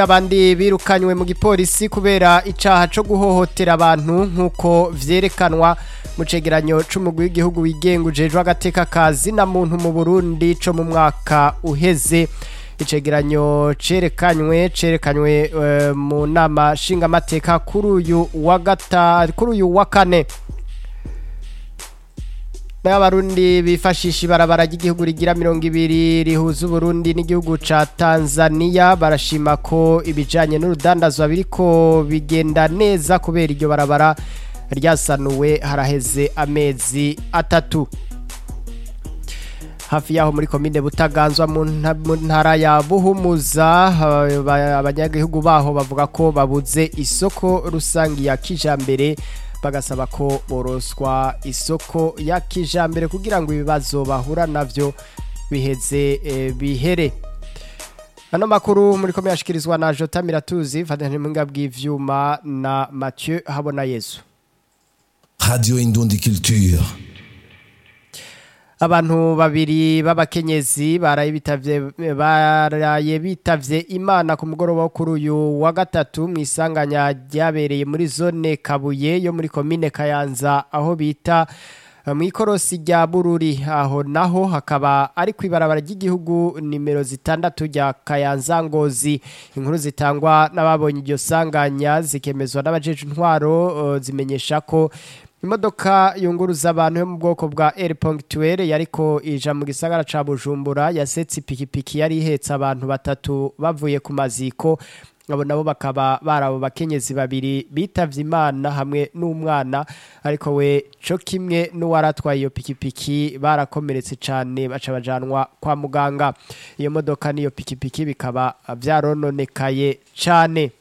abandi birukanywe mu gipolisi kubera icaha co guhohotera abantu nk'uko vyerekanwa mu cegeranyo c'umugwi w'igihugu wigenga ujejwe agateka kazi na muntu mu Burundi co mu mwaka uheze icegeranyo cerekanywe cerekanywe uh, mu nama nshingamateka kuri uyu wa gata kuri uyu wa kane n'abarundi bifashisha ibarabara ry'igihugu rigira mirongo ibiri rihuza uburundi n'igihugu ca tanzania barashima ko ibijanye n'urudandazwa biriko bigenda neza kubera iryo barabara ryasanuwe haraheze amezi atatu hafi yaho muri komine butaganzwa mu ntara ya buhumuza abanyagihugu baho bavuga ko babuze isoko rusangi ya kijambere bagasaba ko boroswa isoko ya kijambere kugira ngo ibibazo bahura navyo biheze e, bihere ano makuru muri komine yashikirizwa na Jota Miratuzi fatanya mwinga bw'ivyuma na Mathieu Habona Yesu Radio Indundi Culture abantu babiri b'abakenyezi baraye bitavye baraye bitavye imana ku mugoroba wo kuri uyu wa gatatu mu isanganya ryabereye muri zone Kabuye yo muri komine Kayanza aho bita mu ikorosi rya Bururi aho naho hakaba ari kwibarabara ry'igihugu nimero zitandatu rya Kayanza Ngozi inkuru zitangwa n'ababonye iryo sanganya zikemezwa n'abajeje intwaro uh, zimenyesha ko imodoka yunguruza abantu yo mu bwoko bwa Air Punctuel yariko ija mu gisagara ca Bujumbura yasetse ipikipiki yari ihetse abantu batatu bavuye ku maziko abo nabo bakaba barabo bakenyezi babiri bitavye imana hamwe n'umwana ariko we co kimwe n'uwaratwaye iyo pikipiki barakomeretse cane baca bajanwa kwa muganga iyo modoka n'iyo pikipiki bikaba vyarononekaye cane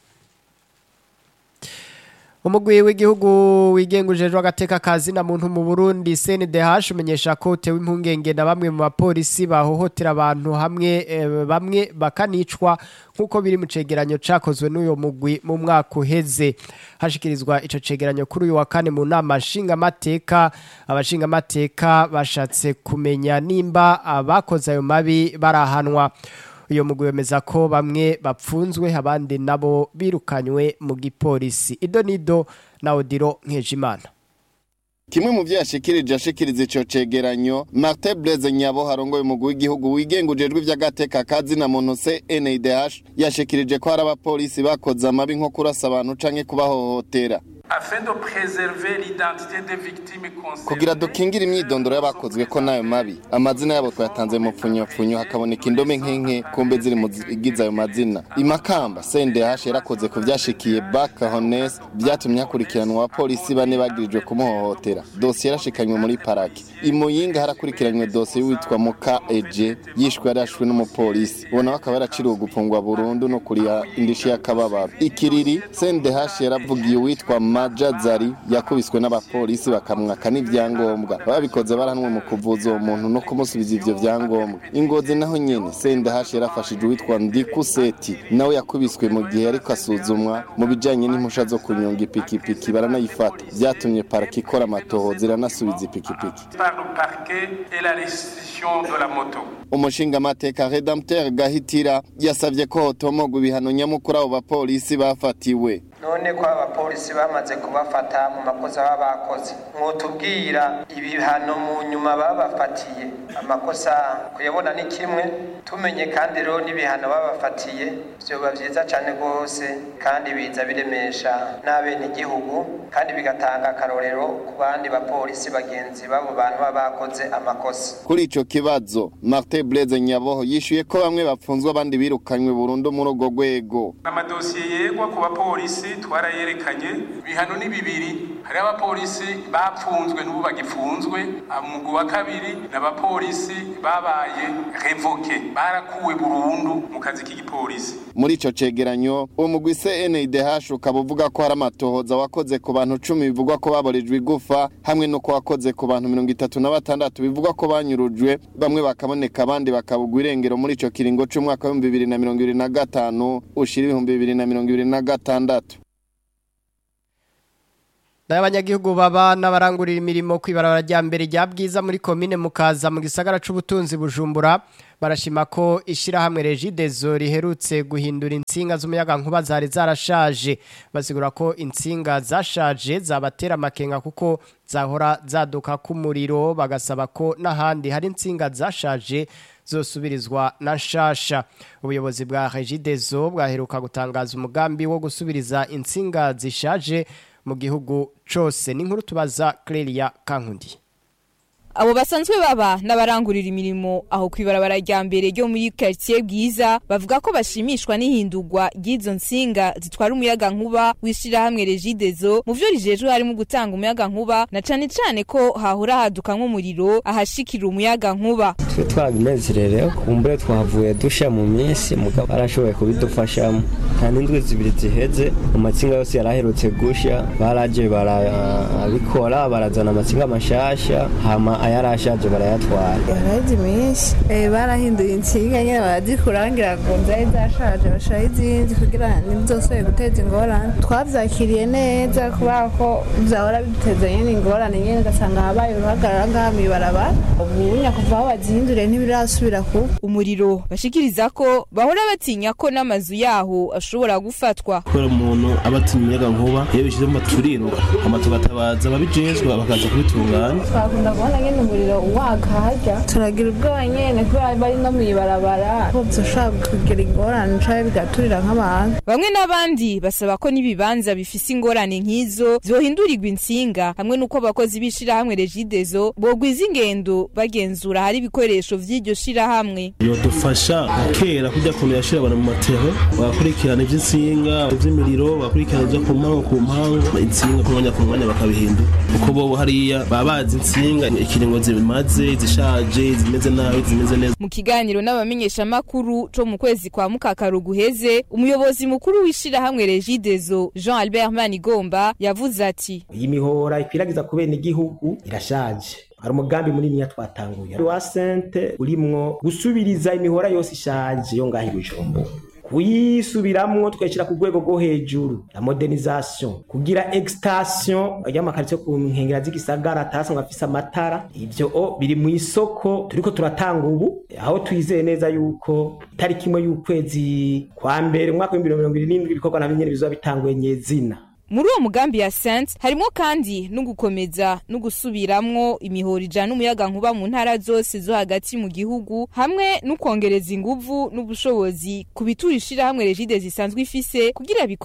umugwi w'igihugu wigenga ujejwe agateka kazi na muntu mu Burundi CNDH umenyesha ko tewe impungenge na bamwe mu bapolisi bahohotera abantu hamwe e, bamwe bakanicwa nkuko biri mu cegeranyo cakozwe n'uyo mugwi mu mwaka uheze hashikirizwa ico cegeranyo kuri uyu wa kane mu nama nshinga mateka abashinga mateka bashatse kumenya nimba abakoze ayo mabi barahanwa uyo mugwi wemeza ko bamwe bapfunzwe abandi nabo birukanywe mu gipolisi ido nido na odiro nkejimana kimwe mu byo yashikirije ashikiriza ico cegeranyo Martin Blaise Nyabo harongoye umugwi w'igihugu wigenga ujejwe ivy'agateka kazi na muntu CNDH yashikirije ko hari abapolisi bakoze amabi nko kurasa abantu canke kubahohotera kugira dukingire imyidondoro y'abakozwe ko nayo mabi amazina yabo twayatanze mu pfunyapfunyo hakaboneka indome nk'enke kumbe ziri mu zigize ayo mazina imakamba CNDH yarakoze ku vyashikiye Baka Hones byatumye hakurikiranwa abapolisi bane bagirijwe kumuhohotera dosiye yarashikanywe muri paraki imuyinga harakurikiranywe dosiye witwa Muka Eje yishwe yarashwe n'umupolisi ubona bakaba yaraciriwe gupfungwa burundu no kuriya indishi y'akababaro ikiriri CNDH yaravugiye witwa Maja Zari yakubiswe n'abapolisi bakamwaka n'ivyangombwa babikoze baranwe mu kuvuza uwo muntu no kumusubiza ivyo vyangombwa ingozi naho nyene CNDH yarafashije witwa Ndikuseti nawe yakubiswe mu gihe yariko asuzumwa mu bijanye n'impusha zo kunyonga ipikipiki baranayifata vyatumye paraki ikora amatohoza iranasubiza ipikipiki umushingamateka redempteur gahitira yasavye ko hotomogwa ibihano nyamukuru abo bapolisi bafatiwe none ko abapolisi bamaze kubafata mu makosa baba bakoze mwotubwira ibihano mu nyuma babafatiye amakosa kuyabona ni kimwe tumenye kandi rero n'ibihano babafatiye vyoba vyiza cane rwose kandi biza biremesha n'abenegihugu kandi bigatanga akarorero ku bandi bapolisi bagenzi babo bantu baba bakoze amakosa kuri ico kibazo Martin Blaise Nyaboho yishuye ko bamwe bapfunzwe abandi birukanywe burundu muri urwo rwego amadosiye yegwa ku bapolisi twarayerekanye ibihano ni bibiri hari abapolisi bapfunzwe n'ubu bagifunzwe umugwi wa kabiri n'abapolisi babaye revoke barakuwe burundu mu kazi k'igipolisi muri ico cegeranyo uwo mugwi CNDH ukaba uvuga ko hari amatohoza wakoze ku bantu cumi bivugwa ko baborejwe igufa hamwe no ko wakoze ku bantu mirongo itatu na batandatu bivugwa ko banyurujwe bamwe bakaboneka abandi bakabugwa irengero muri ico kiringo c'umwaka w'ibihumbi bibiri na mirongo ibiri na gatanu ushira ibihumbi bibiri na mirongo ibiri na gatandatu n'abanyagihugu baba n'abarangurira imirimo kwibarabara rya mbere rya bwiza muri komine mukaza mu gisagara c'ubutunzi bujumbura barashima ko ishirahamwe Regidezo riherutse guhindura insinga z'umuyaga nkuba zari zarashaje basigura ko insinga zashaje zabatera amakenga kuko zahora zaduka k'umuriro bagasaba ko n'ahandi hari insinga zashaje zosubirizwa na nshasha ubuyobozi bwa Regidezo bwaheruka gutangaza umugambi wo gusubiriza insinga zishaje mu gihugu cose ni nkuru tubaza Clelia Kankundi abo basanzwe baba n'abarangurira imirimo aho kwibarabara rya mbere ryo muri quartier bwiza bavuga ko bashimishwa n'ihindurwa ry'izo nsinga zitwara umuyaga nkuba wishirahamwe Regidezo mu vyo rijejwe harimo gutanga umuyaga nkuba na cane cane ko hahora haduka nk'umuriro ahashikira umuyaga nkuba twe twabinezererewe kumbure twavuye dusha mu minsi mugabo barashoboye kubidufashamo nta n'indwi zibiri ziheze mu matsinga yose yaraherutse gusha baraje barabikora barazana amatsinga mashasha hama ayarashaje barayatwara yaraheze iminsi barahinduye insinga nyine barazikurangira ngo zari zashaje bashiraho izindi kugira ntibizosubire guteza ingorane twavyakiriye neza kubera ko vyahora biduteza nyene ingorane nyene ugasanga habaye uruhagarara ngaha mw'ibarabara ubunya kuva aho bazihinduriye ntibirasubira kuba umuriro bashikiriza ko bahora batinya ko n'amazu yaho ashobora gufatwa kubera umuntu aba atinya umuyaga nkuba iyo bishyizemo turiruka hama tugatabaza ababijejwe bakaza kubitunganya twakunda kubona nyene umuriro waka harya turagira ubwoba nyene kubera bari no mw'ibarabara ko vyoshobora kugira ingorane canke bigaturira nk'abantu bamwe n'abandi basaba ko n'ibibanza bifise ingorane nk'izo vyohindurirwa insinga hamwe n'uko abakozi b'ishirahamwe Regidezo bogwiza ingendo bagenzura hari ibikoresho vy'iryo shirahamwe yodufasha kera kujya kuntu yashira abantu mu matero bagakurikirana ivy'insinga ivy'imiriro bagakurikirana ivyo ku mpangu ku mpangu insinga ku mwanya ku mwanya bakabihindura kuko bo hariya baba bazi insinga ikiringo zimaze zishaje zimeze nabi zimeze neza mu kiganiro n'abamenyeshamakuru co mu kwezi kwa mukakaru guheze umuyobozi mukuru w'ishirahamwe Regidezo Jean Albert Manigomba yavuze ati iyi mihora ikwiragiza ku bene igihugu irashaje hari umugambi munini twatanguye wa sente urimwo gusubiriza imihora yose ishaje yo ngaho i Bujumbura kuyisubiramwo tukayishyira ku rwego rwo hejuru la modernisation kugira extension y'amakaritsiye ku nkengera z'igisagara atasanzwe afise amatara ivyo o biri mu isoko turiko turatanga ubu aho twizeye neza yuko itariki imwe y'ukwezi kwa mbere umwaka w'ibihumbi mirongo irindwi n'indwi ibikorwa navyo nyene bizoba bitanguye nyezina muri uwo mugambi ya sente harimo kandi no gukomeza no gusubiramwo imihoro ijana umuyaga nkuba mu ntara zose zo hagati mu gihugu hamwe no kongereza inguvu n'ubushobozi ku bitura ishirahamwe regide zisanzwe ifise kugira